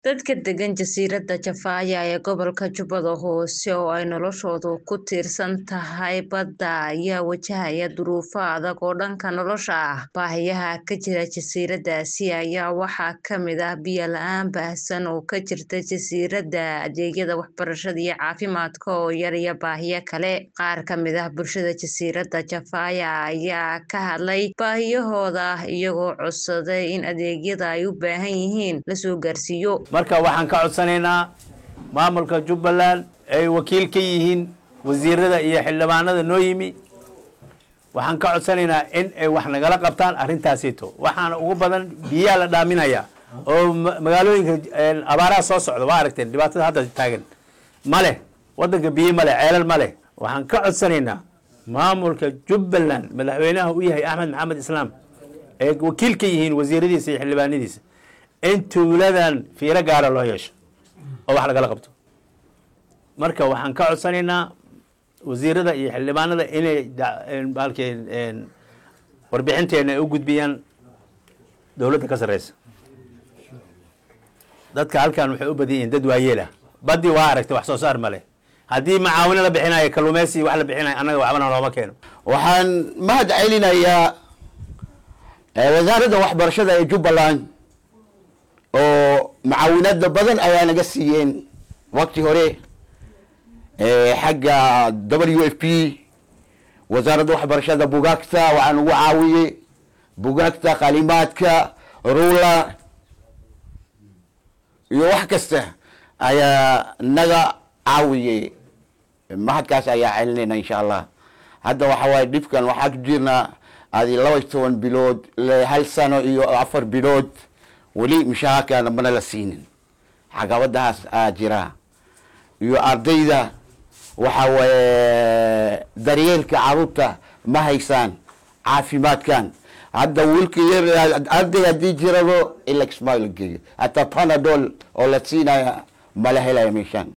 Dadka degan jasiiradda Jafaya ee gobolka Jubbada Hoose oo ay noloshoodu ku tiirsan tahay badda ayaa wajahaya duruufo adag oo dhanka nolosha ah. Baahiyaha ka jira jasiiraddaasi ayaa waxaa ka mid ah biyo la'aan baahsan oo ka jirta jasiiradda, adeegyada waxbarashada iyo caafimaadka oo yar iyo baahiyo kale. Qaar ka mid ah bulshada jasiiradda Jafaya ayaa ka hadlay baahiyahooda iyagoo codsaday in adeegyada ay u baahan yihiin la soo gaarsiiyo. marka waxaan ka codsanaynaa maamulka jubbaland ay wakiil ka yihiin wasiirada iyo xildhibaanada noo yimi waxaan ka codsanaynaa in ay wax nagala qabtaan arrintaasito waxaana ugu badan biyaa la dhaaminaya oo ma- magaalooyinka abaaraha soo socda waa aragteen dhibaatada hadda taagan ma leh wadanka biyo ma leh ceelal ma leh waxaan ka codsanaynaa maamulka jubbaland madaxweynaha u yahay axmed maxamed islaam ay wakiil ka yihiin wasiiradiisa iyo xildhibaanadiisa in tuuladan fiiro gaara loo yeesho oo wax lagala qabto marka waxaan ka codsanaynaa wasiirada iyo xildhibaanada inay da- een, baalkii een, warbixinteena ay u gudbiyaan dowladda ka sarreysa dadka halkan waxay u badan yihiin dad waayeelah baddi waa aragtay wax soo saar ma leh haddii macaawino la bixinayo kalluumeysi wax la bixinayo annaga waxbana looma keeno waxaan mahad celinayaa eh, wasaaradda waxbarashada ee jubbaland oo macaawinada badan ayaa naga siiyeen waqti hore eh, xagga w f p wasaaradda waxbarashada bugaagta waxaa nagu caawiyey bugaagta qalimaadka rula iyo wax kasta ayaa naga caawiyey mahadkaas ayaa celinayna insha allah hadda waxa waaye dhibkan waxaa ku jirnaa adi laba iyo toban bilood le- hal sano iyo afar bilood weli mishaharkaana mana la siinin caqabadahaas aa jira iyo ardayda waxa waaye daryeelka caruurta ma haysaan caafimaadkan hadda wiilka yar arday haddii jirado ila kismaayo la geeyo hataa panadol oo la siinaya mala helaya meeshaan